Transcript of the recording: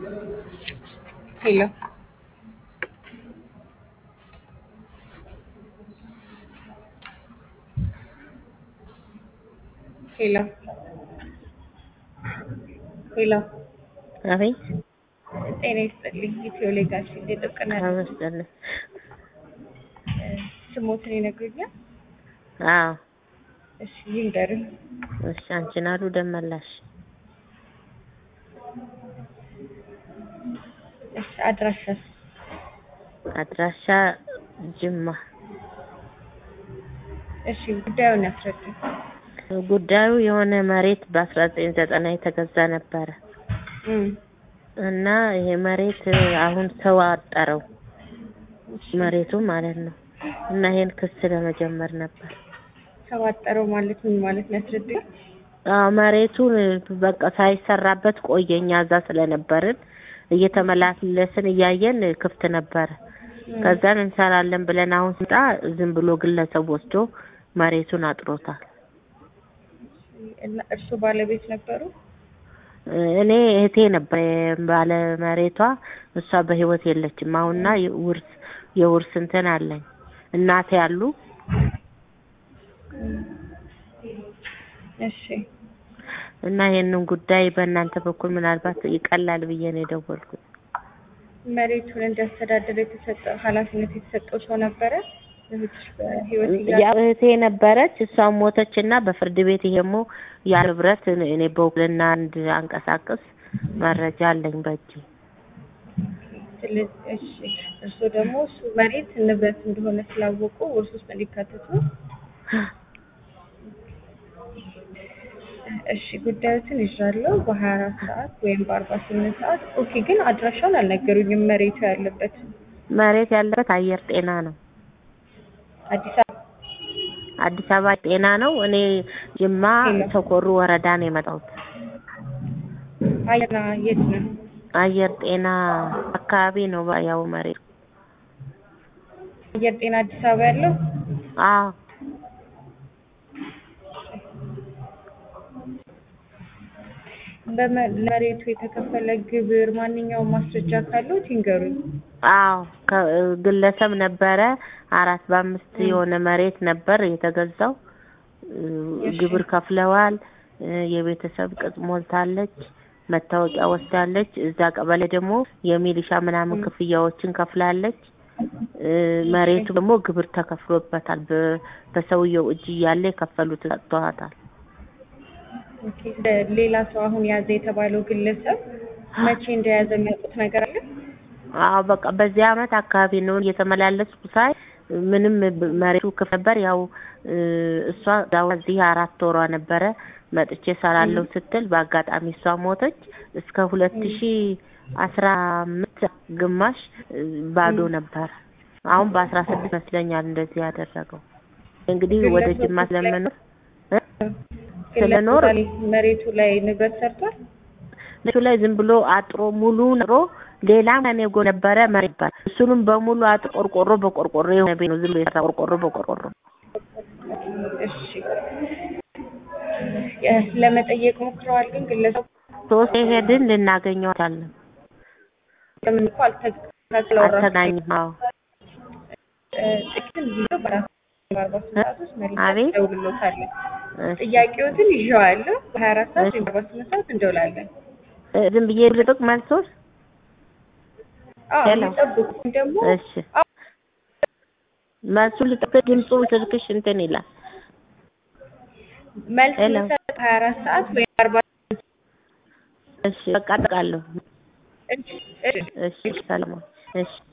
Hello. ሄሎ ሄሎ አቤት ጤና ይስጥልኝ። ኢትዮ ሌጋሲ የጥብቅና አመስገን። ስሞትን ይነግሩኛል? አዎ እሺ ይንገሩኝ። እሺ፣ አንቺን አሉ ደመላሽ እሺ አድራሻስ? አድራሻ ጅማ። እሺ ጉዳዩን ያስረዱኝ። ጉዳዩ የሆነ መሬት በአስራ ዘጠኝ ዘጠና የተገዛ ነበረ እም፣ እና ይሄ መሬት አሁን ሰው አጠረው እሺ። መሬቱ ማለት ነው። እና ይሄን ክስ ለመጀመር ነበር። ተዋጠረው ማለት ምን ማለት ነው? ያስረዱኝ። አዎ መሬቱን በቃ ሳይሰራበት ቆየኛ እዛ ስለነበርን እየተመላለስን እያየን ክፍት ነበረ። ከዛን እንሰራለን ብለን አሁን ስንጣ ዝም ብሎ ግለሰብ ወስዶ መሬቱን አጥሮታል። እና እርሱ ባለቤት ነበሩ? እኔ እህቴ ነበር ባለ መሬቷ፣ እሷ በህይወት የለችም አሁንና ውርስ የውርስ እንትን አለኝ እናቴ ያሉ እሺ እና ይሄንን ጉዳይ በእናንተ በኩል ምናልባት ይቀላል ብዬ ነው የደወልኩት። መሬቱን እንዲያስተዳድር የተሰጠው ኃላፊነት የተሰጠው ሰው ነበረ? እህትሽ በህይወት ያ እያለ እህቴ ነበረች፣ እሷም ሞተች እና በፍርድ ቤት ይሄሞ ያ ንብረት እኔ በውክልና አንድ አንቀሳቅስ መረጃ አለኝ በእጅ ስለዚህ እሺ እርስዎ ደግሞ እሱ መሬት ንብረት እንደሆነ ስላወቁ ውርስ ውስጥ እንዲካተቱ እሺ ጉዳዮትን ይዣለሁ በሀያ አራት ሰዓት ወይም በአርባ ስምንት ሰዓት ኦኬ ግን አድራሻውን አልነገሩኝም መሬቱ ያለበት መሬት ያለበት አየር ጤና ነው። አዲስ አበባ አዲስ አበባ ጤና ነው። እኔ ጅማ ተኮሩ ወረዳ ነው የመጣሁት። አየና የት ነው አየር ጤና አካባቢ ነው ያው መሬት አየር ጤና አዲስ አበባ ያለው አዎ በመ- ለመሬቱ የተከፈለ ግብር ማንኛውም ማስረጃ ካሉት ይንገሩኝ አዎ ከ- ግለሰብ ነበረ አራት በአምስት የሆነ መሬት ነበር የተገዛው። እ፣ እሺ። ግብር ከፍለዋል። እ፣ የቤተሰብ ቅጽ ሞልታለች። መታወቂያ ወስዳለች። እዛ ቀበሌ ደግሞ የሚሊሻ ምናምን ም። ክፍያዎችን ከፍላለች። እ፣ መሬቱ ደግሞ ግብር ተከፍሎበታል። በ- በሰውየው እጅ እያለ የከፈሉት ሰጥተዋታል። ኦኬ ሌላ ሰው አሁን ያዘ የተባለው ግለሰብ መቼ እንደያዘ የሚያውቁት ነገር አለ አዎ በቃ በዚህ አመት አካባቢ ነው እየተመላለስኩ ሳይ ምንም ብ- መሬቱ ክፍት ነበር። ያው እ፣ እሷ እዛው እዚህ አራት ወሯ ነበረ መጥቼ እሰራለሁ ስትል በአጋጣሚ እሷ ሞተች። እስከ ሁለት ሺ አስራ አምስት ግማሽ እ፣ ባዶ ነበር። አሁን በአስራ ስድስት ይመስለኛል እንደዚህ ያደረገው። እንግዲህ ወደ ግለሰቡ ጅማ ስለምኖር እ? ግለሰቡ ስለኖር ላይ መሬቱ ላይ ንብረት ሰርቷል እሱ ላይ ዝም ብሎ አጥሮ ሙሉ አጥሮ ሌላ ከኔጎ ነበረ መሬት ይባላል። እሱንም በሙሉ አጥ ቆርቆሮ በቆርቆሮ የሆነ ቤት ነው ዝም ብሎ የሰራ ቆርቆሮ በቆርቆሮ እሺ የ- ለመጠየቅ ሞክረዋል ግን ግለሰቡ ሶስት ሄድን ልናገኘው አልቻልንም። ለምን እኮ አልተከታተለውም አልተገኘም። አዎ ጥቂትም ጊዜ በአራት በአርባ ስምንት ሰዓት ውስጥ መልስ አቤት። እደውልልዎታለሁ እሺ። ጥያቄዎትን ይዤዋለሁ በሀያ አራት ሰዓት ወይም በአርባ ስምንት ሰዓት እንደውላለን እ፣ ዝም ብዬ ልጥቅ መልሶስ? አዎ ሄሎ። የሚጠብቁት ደግሞ እሺ መልሱ ልጥቅ ድምፁ ስልክሽ እንትን ይላል። መልስ ሄሎ። የምሰጥ ሀያ አራት ሰዓት ወይም አርባ እሺ በቃ እጠቃለሁ። እሺ እሺ እሺ ሰላም። እሺ